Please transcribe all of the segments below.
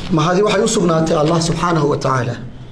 mahadi waxay u sugnaatay allah subxaanahu wa tacaala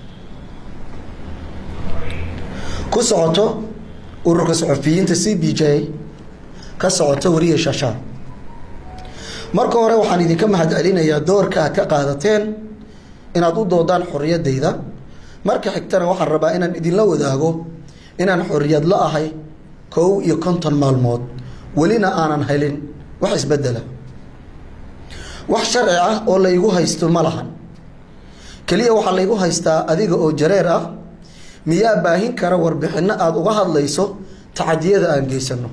ku socoto ururka saxufiyiinta c b j ka socoto wariya shashaa marka hore waxaan idinka mahad celinayaa doorka aad ka qaadateen inaad u doodaan xorriyaddayda marka xigtana waxaan rabaa inaan idinla wadaago inaan xorriyad la ahay kow iyo konton maalmood welina aanan helin wax isbedela wax sharci ah oo laygu haysto ma lahan keliya waxaa laygu haystaa adiga oo jareer ah miyaa baahin kara warbixinno aada uga hadlayso tacadiyada aan geysano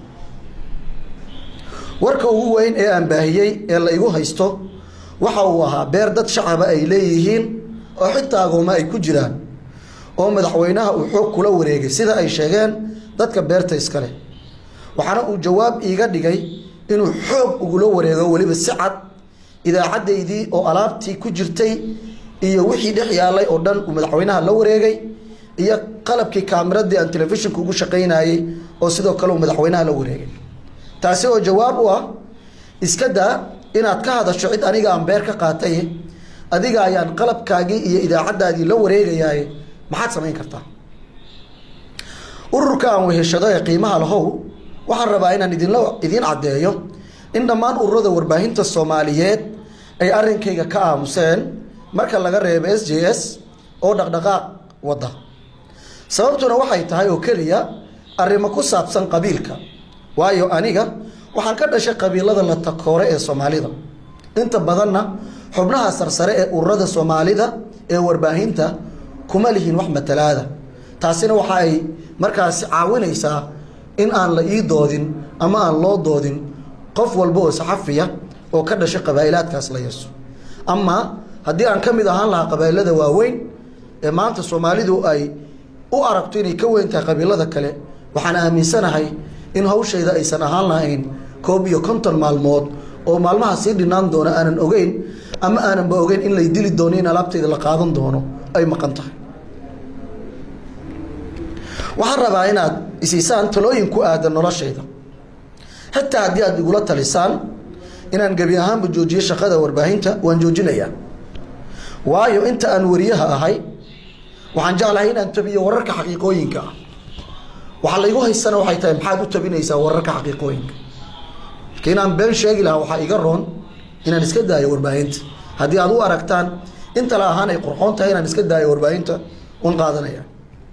warka ugu weyn ee aan baahiyey ee la igu haysto waxa uu ahaa beer dad shacaba ay leeyihiin oo xitaa agooma ay ku jiraan oo madaxweynaha uu xoog kula wareegay sida ay sheegeen dadka beerta iskale waxaana uu jawaab iiga dhigay inuu xoog ugula wareego weliba si cad idaacaddaydii oo alaabtii ku jirtay iyo wixii dhex yaalay oo dhan uu madaxweynaha la wareegay iyo qalabkii kaamiradii aan telefishinku ugu shaqaynayey oo sidoo kale uu madaxweynaha la wareegay taasi oo jawaab u ah iska daa inaad ka hadasho cid aniga aan beer ka qaatay adiga ayaan qalabkaagii iyo idaacaddaadii la wareegayaay maxaad samayn kartaa ururka aan weheshado ee qiimaha lahow waxaan rabaa inaan idinla idiin caddeeyo in dhammaan ururada warbaahinta soomaaliyeed ay arrinkayga ka aamuseen marka laga reebo s j s oo dhaqdhaqaaq wadda sababtuna waxay tahay oo keliya arrimo ku saabsan qabiilka waayo aniga waxaan ka dhashay qabiilada la takoore ee soomaalida inta badanna xubnaha sarsare ee ururada soomaalida ee warbaahinta kuma lihin wax matalaada taasina waxa ay markaasi caawinaysaa in aan la ii doodin ama aan loo doodin qof walba oo saxafiya oo ka dhashay qabaa'ilaadkaas la yeeso ama haddii aan ka mid ahaan lahaa qabaa'ilada waaweyn ee maanta soomaalidu ay u aragto inay ka weyn tahay qabiilada kale waxaan aaminsanahay in hawshayda aysan ahaan lahayn koob iyo konton maalmood oo maalmaha sii dhinaan doona aanan ogeyn ama aananba ogeyn in lay dili doono in alaabtayda la qaadan doono ay maqan tahay waxaan rabaa inaad isiisaan talooyin ku aadan noloshayda xitaa haddii aad igula talisaan inaan gebi ahaanba joojiyo shaqada warbaahinta waan joojinayaa waayo inta aan wariyaha ahay waxaan jeclahay inaan tabiyo wararka xaqiiqooyinka ah waxaa laygu haysana waxay tahay maxaad u tabinaysaa wararka xaqiiqooyinka marka inaan been sheegi lahaa waxaa iga roon inaan iska daayo warbaahinta haddii aad u aragtaan intala ahaan ay qurxoon tahay inaan iska daayo warbaahinta un qaadanaya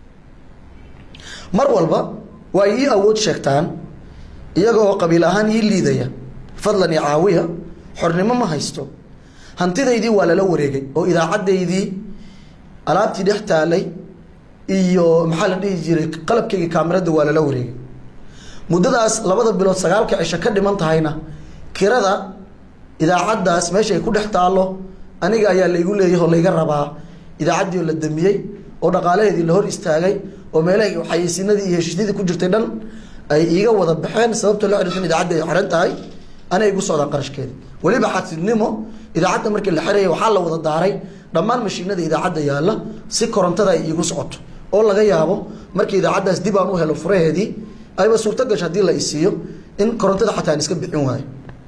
mar walba waa ii awood sheegtaan iyaga oo qabiil ahaan ii liidaya fadlan iyo caawiya xornimo ma haysto hantidaydii waa lala wareegay oo idaacaddaydii alaabtii dhex taalay iyo maxaa la dhihi jiray qalabkayga kaamirada waa lala wareegay muddadaas labada bilood sagaalka cisho ka dhiman tahayna kirada idaacaddaas meesha ay ku dhex taallo aniga ayaa laygu leeyahay oo layga rabaa idaacaddii oo la damiyey oo dhaqaalaheedii la hor istaagay oo meelahay xayeysiinadii iyo heshiisyadii ku jirtay dhan ay iiga wada baxeen sababta loo xiriirsan idaacadda ay xiran tahay anay igu socdaan qarashkeeda weliba xasidnimo idaacadda markii la xiraya waxaa la wada daaray dhammaan mashiinada idaacadda yaalla si korontada ay iigu socoto oo laga yaabo markii idaacaddaas dib aan u helo furaheedii ayba suurto gasho haddii la isiiyo in korontada xataa aan iska bixin waayo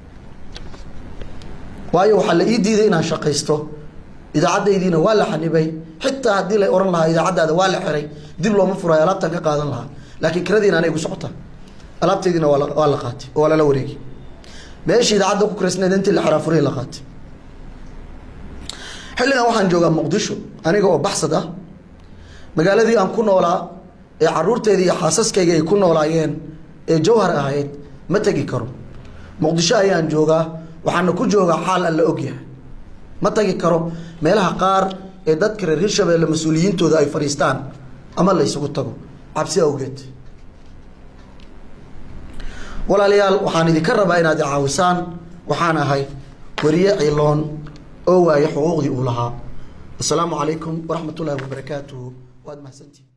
waayo waxaa la ii diiday inaan shaqaysto idaacadaydiina waa la xanibay xitaa haddii la ohan lahaa idaacaddaada waa la xiray dib looma furayo alaabtaan ka qaadan lahaa laakiin kiradiina anay igu socota alaabtaydiina waa waa la qaatay oo waa lala wareegay meeshii idaacadda ku kiraysnayd intii la xiraa furihii la qaatay xilligan waxaan joogaa muqdisho aniga oo baxsad ah magaaladii aan ku noolaa ee caruurteedii iyo xaasaskayga ay ku noolaayeen ee jawhar ahayd ma tegi karo muqdisho ayaan joogaa waxaana ku joogaa xaal alla ogyahay ma tagi karo meelaha qaar ee dadka reer hirshabeelle mas-uuliyiintooda ay fadhiistaan ama la ysugu tago cabsi awgeed walaalayaal waxaan idinka rabaa inaad i caawisaan waxaan ahay wariye ciloon oo waaya xuquuqdii uu lahaa asalaamu calaykum waraxmat ullahi wabarakaatuhu waad mahadsantihi